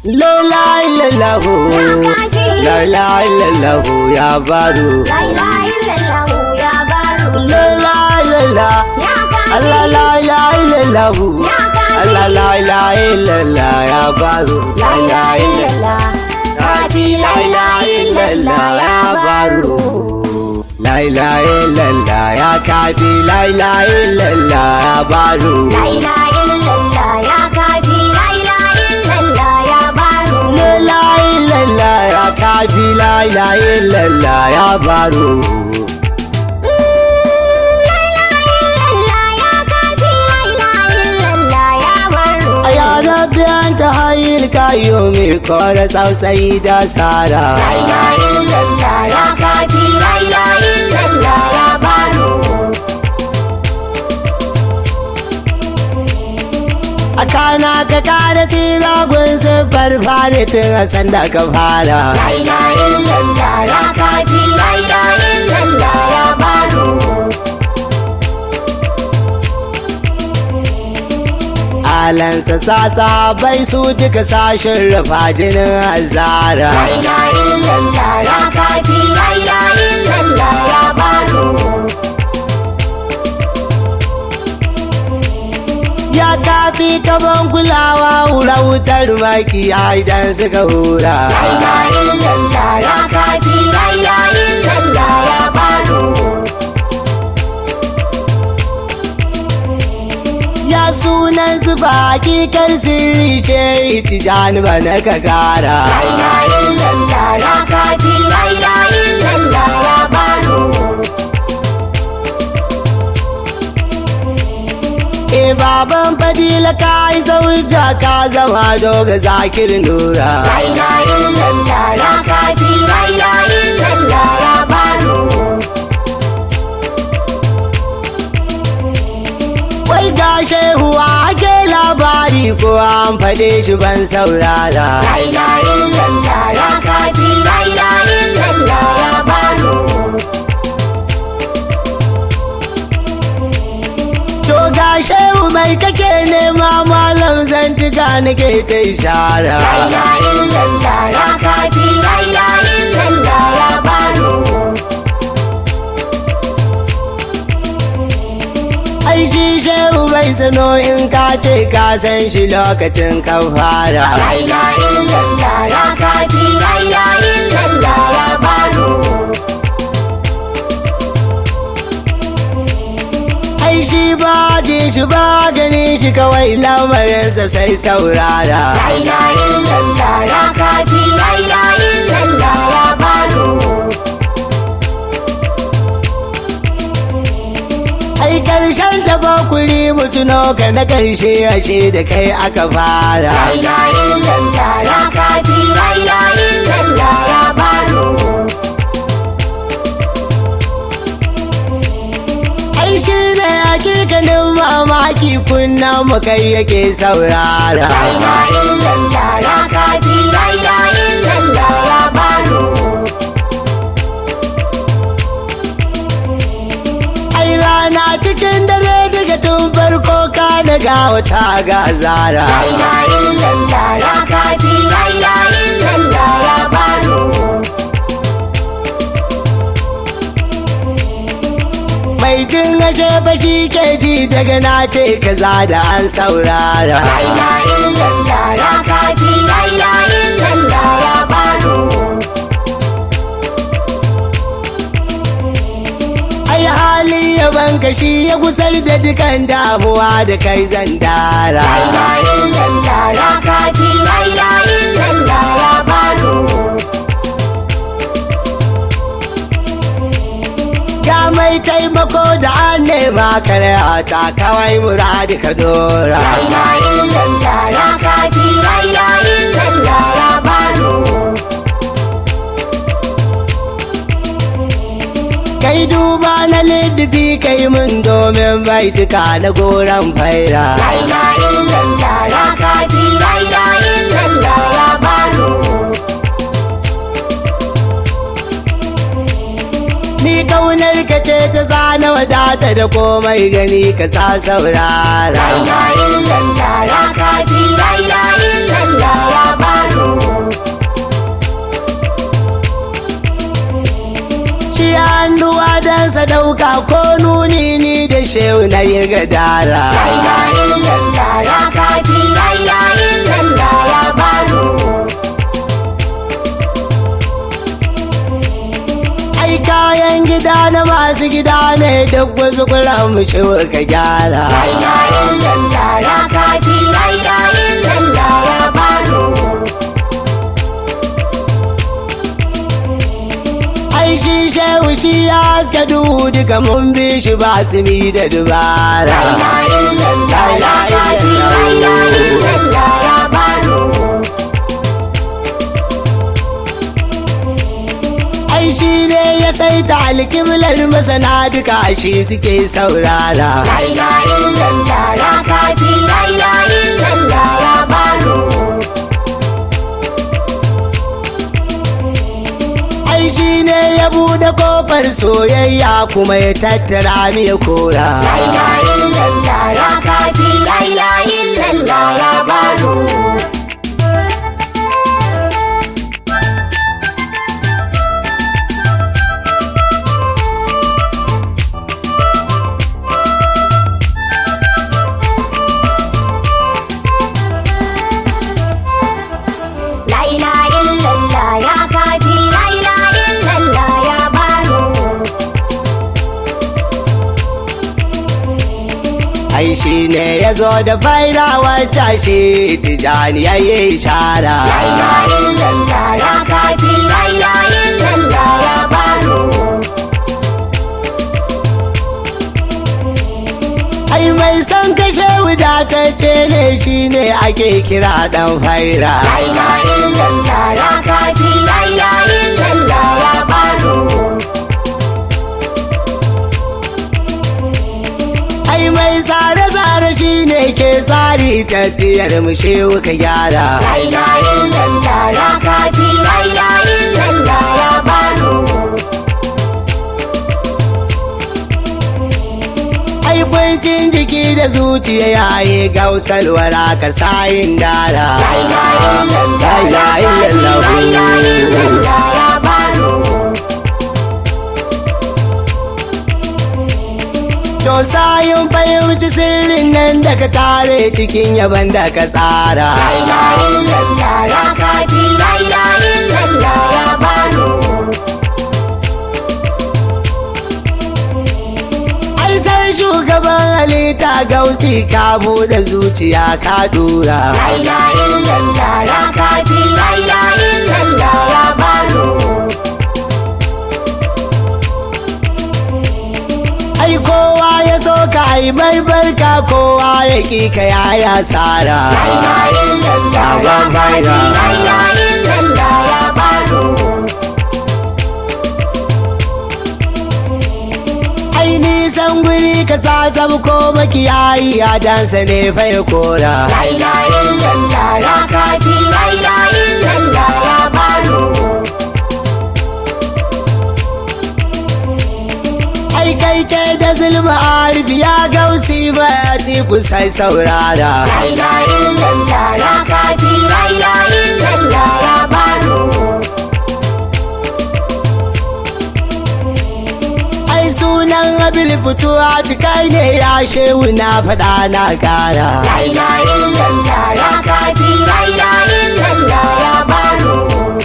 La la illallahu Ya kafi. La la illallahu ya baro La ilaha illallah ya baro. La la illallah Ya kafi. Allah la la illallahu Ya kafi. Allah la la illallah ya baro La ilaha illallah. Kafi la ilaha illallah ya baro La ilaha illallah ya kafi la ilaha illallah ya baro La ilaha illallah ya kafi. La ilaha illallah ya baro. La ilaha illallah ya kafi la ilaha illallah ya baro La ilaha illallah ya kafi. La ilaha illallah ya baro. Ya rabbi anta hayyul qayyum kore tsautsayi da sara La ilaha illallah ya kafi. La ilaha illallah ya baro. a kana ka kara tira gun siffar fari tun a sanda ka fara La ilaha illallah ya kafi. La ilaha illallah ya baro. alansa sa sahabai su duka sashin rufa jinin azara La ilaha illallah ya kafi. La ilaha illallah ya baro. ya kafi kaban kulawa hura wutar maki idan suka hura La ilaha illallah ya kafi. La ilaha illallah ya baro. ya sunan su ba hakikar sirri ce tijani ba na ka kara La ilaha illallah ya kafi. La ilaha illallah ya baro. E baban fadila ka yi zauja ka zama doga zakir nura. La ilaha illallah ya kafi. La ilaha illallah ya baro. Wai ga shehuwa ake labari ko an faɗe shi ban saurara. La ilaha illallah ya kafi. La ilaha illallah ya baro. To ga shehu mai kake nema malam zantuka nake ta ishara. La ilaha illallah ya kafi. La ilaha illallah ya baro. Ai shi shehu bai sano in ka ce ka san shi lokacin ka fara. La ilaha illallah ya kafi. La ilaha illallah ya baro. Ai shi ba ji shi ba gani shi kawai lamarinsa sai saurara. La ilaha illallah ya kafi. La ilaha illallah ya baro. Ai karshen ta bakuri mutuno ka na karshe ashe da kai aka fara. La ilaha illallah ya kafi. La ilaha illallah ya baro. Ai shi ne hakikanin mamaki kunna mu kai yake saurara. La ilaha illallah ya kafi. La ilaha illallah ya baro. Ai rana cikin dare daga tun farko ka daga wata gazara. La ilaha illallah ya kafi. La ilaha illallah ya baro. Mai jin ashe fa shi ke ji daga na ce kaza da an saurara. La ilaha illallah ya kafi. La ilaha illallah ya baro. Ai hali yaban ka shi ya gusar da dukan damuwa da kai zan dara. La ilaha illallah ya kafi. La ilaha illallah ya baro. Ya mai taimako da an nema kare ta kawai muradi ka dora. La ilaha illallah ya kafi. La ilaha illallah ya baro. Kai duba na liddufi kai mun domin baituka na goron faira. La ilaha illallah ya kafi. La ilaha illallah ya baro. Ni kaunar ka ce ta zana wadata da komai gani ka sa saurara. La ilaha illallah ya kafi. La ilaha illallah ya baro. shehu na yi gadara La ilaha illallah ya kafi la ilaha illallah ya baro ai kayan gida na masu gida ne duk wasu kuran mu shehu ka gyara La ilaha illallah ya kafi la ilaha illallah ya baro ai shi shehu shi ya haska duhu duka mun bi shi ba su mi da dubara La ilaha illallah ya kafi la ilaha illallah ya baro ai shi ne ya saita alkiblar masana duka shi suke saurara La ilaha illallah ya kafi la ilaha illallah ya baro ai shi ne ya bude kofar soyayya kuma ya tattara mi ya kora La ilaha illallah ya kafi la ilaha illallah ya baro La ilaha illallah ya kafi la ilaha illallah ya baro ai shi ne ya zo da faira wacce shi tijani ya yi ishara La ilaha illallah ya kafi la ilaha illallah ya baro ai mai san kashe wadatacce ne shi ne ake kira dan faira La ilaha illallah ya kafi la ilaha illallah ya baro ai mai tsare-tsare shi ne ke tsari tafiyar mu shehu ka gyara La ilaha illallah ya kafi la ilaha illallah ya baro ai kwancin jiki da zuciya yayi gausalwara ka sayin dara La ilaha illallah ya kafi la ilaha illallah ya baro To sayin fahimci sirrin nan da ka tare cikin yaban da ka tsara. La ilaha illallah ya kafi la ilaha illallah ya baro Ai sai shugaban halitta gausi ka buɗe zuciya ka dura. La ilaha illallah ya kafi la ilaha illallah ya baro Ai kowa ya so ka ai mai barka kowa ya ƙi ka yaya tsara. La ilaha illallah ya kafi la ilaha illallah ya baro Ai nisan guri ka sa ko makiyayi a dansa ne fa ya kora. La ilaha illallah ya kafi la ilaha illallah ya baro Ai kai ke da zulma arbi ya gausi ba ya sai saurara. La ilaha illallah ya kafi la ilaha illallah ya baro Ai sunan abil fituwa kai ne ya shehu na faɗa na ƙara. La ilaha illallah ya kafi la ilaha illallah ya baro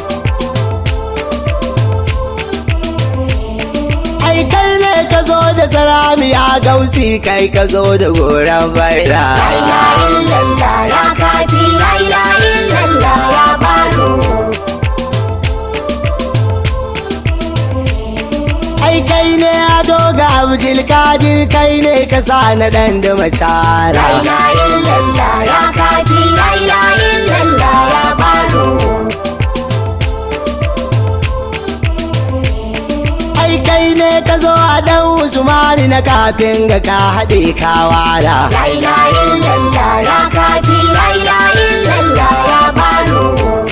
Ai kai ne ka zo da salami ya gausi kai ka zo da goron baira. La ilaha illallah ya kafi la ilaha illallah ya baro Ai kai ne ado ga Abdulkadir kai ne ka sa na ɗan da macara. La ilaha illallah ya kafi la ilaha illallah ya baro Ai kai ne ka zo a ɗan Usmani na kafin ga ka haɗe ka wara. La ilaha illallah ya kafi la ilaha illallah ya baro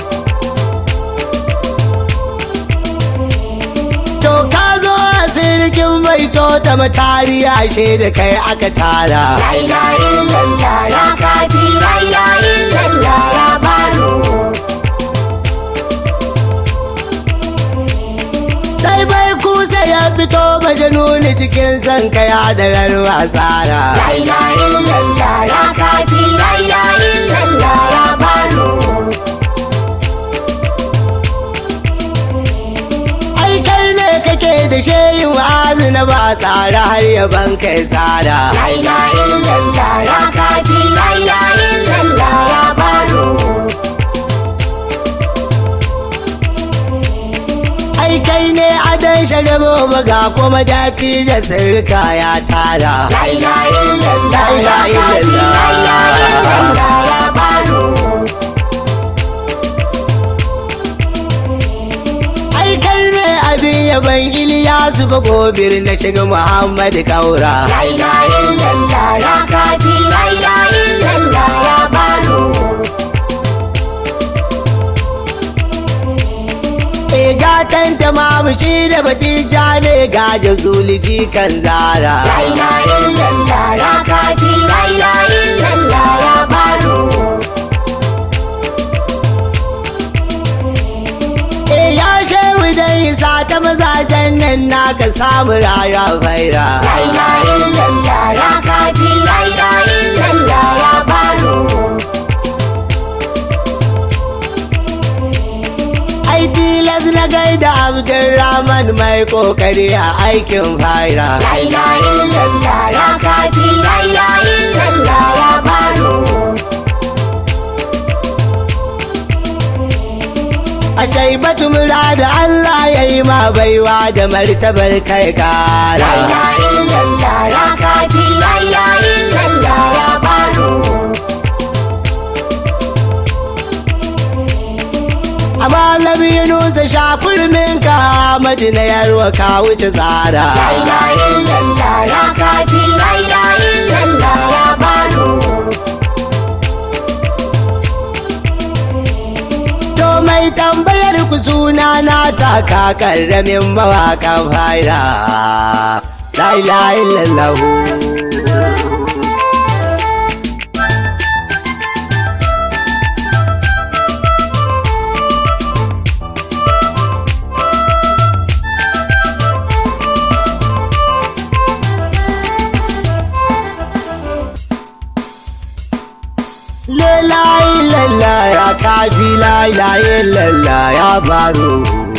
To ka zo a sirkin mai cota matari ashe da kai aka tara. La ilaha illallah ya kafi la ilaha illallah ya baro Sai bai kusa ya fito majanuni cikin son ka ya darar wasara La ilaha illallah ya kafi la ilaha illallah ya baro. ai kai ne kake da shehi wa'azi na ba tsara har yaban kai tsara La ilaha illallah ya kafi la ilaha illallah ya baro. ai kai ne adon sharabo baga kuma dafi da sirka ya tara La ilaha illallah ya La ilaha kafi la ilaha illallah ya baro. ai kai ne abin yaban iliyasu ba gobir na shiga muhammad kaura La ilaha illallah ya kafi la ilaha illallah ya baro. e gatan ta mamu shi da batija ne gaje zuliji kan zara La ilaha illallah ya kafi la ilaha illallah ya baro. e ya shehu dan isa ta mazajen nan naka samu raya faira La ilaha illallah ya kafi la ilaha illallah ya baro. ai tilas na gaida abdulrahman mai kokari a aikin faira La ilaha illallah ya kafi la ilaha illallah ya baro. a shaibatu murada Allah ya yi ma baiwa da martabar kai La kara ilaha illallah ya kafi la ilaha illallah ya baro. a malami yunusa shakurmin ka madina yarwa ka wuce tsara La ilaha illallah ya kafi la ilaha illallah ya baro. to mai tambayar ku suna na taka karramin mawakan faira la ilaha illallah La ilaha illallah ya kafi la ilaha illallah ya baro